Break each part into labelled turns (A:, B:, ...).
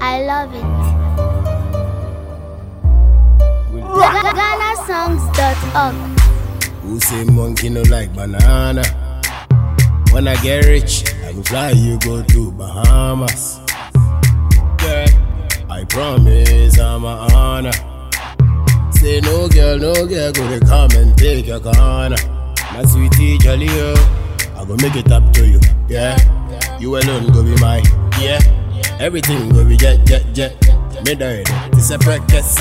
A: I love it. GhanaSongs.org.
B: Who say monkey no like banana? When I get rich, I go fly you go to Bahamas. Girl, I promise I'm a honor. Say no girl, no girl, go to come and take your corner. My sweetie jolly oh, I go make it up to you. Yeah, you alone go be mine. Yeah, everything go be jet jet jet. Me die, this a practice.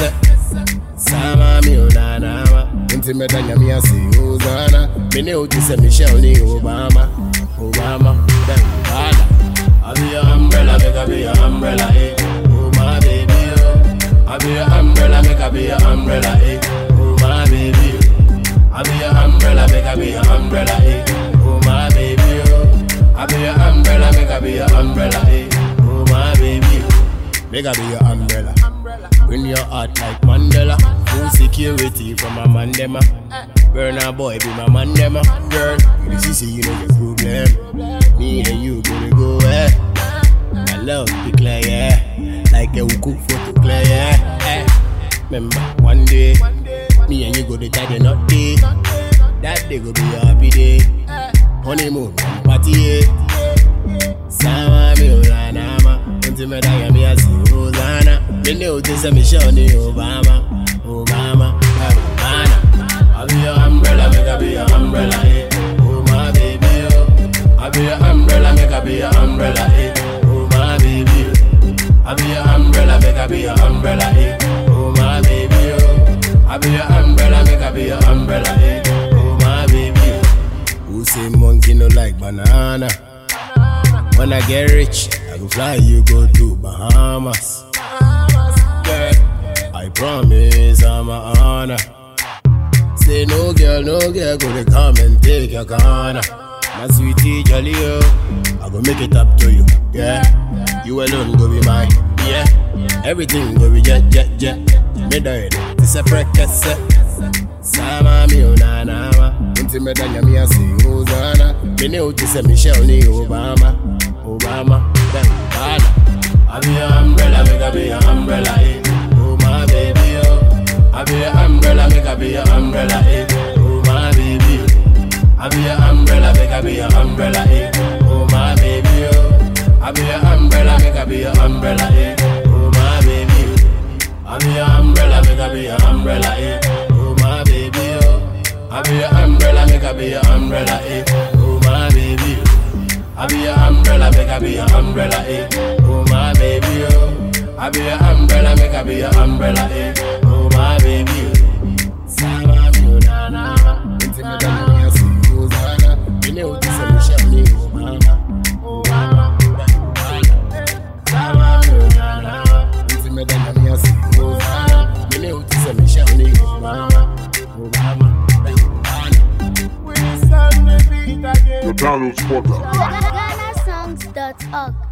B: Sama mi onana Nti medanya mi asi Hosanna Me ne uti se Michelle ni Obama Obama Then Obama I be your umbrella, make I be your umbrella, eh Oh my baby, oh I be your umbrella, make I be your umbrella, eh Oh my baby, oh I be your umbrella, make I be your umbrella, eh Oh my baby, oh I be your umbrella, make I be your umbrella, eh Oh my baby, oh Make I be your umbrella Win your heart like Mandela. Full security from my mandema. Burn a boy, be my mandema. Girl, you see, see, you know your problem. Me and you gonna go, eh. My love be clear, yeah. Like a cook photo clear, yeah. Eh. Remember, one day, me and you go to tie the knot day. That day go be a happy day. Honeymoon, party, yeah. Sama mi ulanama Unti medaya mi asi Hosanna Mene uti se Michelle Obama Obama eh, Obama I be your umbrella, make I be your umbrella, eh Oh my baby, oh I be your umbrella, make I be your umbrella, eh Oh my baby, oh I be your umbrella, make I be your umbrella, eh Oh my baby, oh I be your umbrella, make I be your umbrella, eh Oh my baby, oh Who say monkey no like banana? When I get rich, I go fly you go to Bahamas. Girl, I promise I'm a honor. Say no girl, no girl, go to come and take your corner. My sweetie jolly oh, I go make it up to you. Yeah, you alone go be mine. Yeah, everything go be jet jet jet. Me die, this a practice. Sama mi onana Unti medanya mi asi Hosanna Me ne uti se Michelle ni Obama Obama Then Obama I be your umbrella, make I be your umbrella, eh Oh my baby, oh I be your umbrella, make I be your umbrella, eh Oh my baby, oh I be your umbrella, make I be your umbrella, eh Oh my baby, oh I be your umbrella, make I be your umbrella, eh Oh my baby, oh I be your umbrella, make I be your umbrella, eh Oh my baby, oh I be your umbrella, make I be your umbrella, eh Oh my baby, oh I be your umbrella, make I be your umbrella, eh Oh my baby, oh I be your umbrella, make I be your umbrella, eh Oh my baby, oh Sama mi onana Inti me dana mi asi Hosanna Mine uti se Michelle ni Obama Obama Sama mi onana Inti me dana mi asi Hosanna Mine uti se Michelle ni Obama Obama
C: The Donald Spotter.
A: GhanaSongs.org.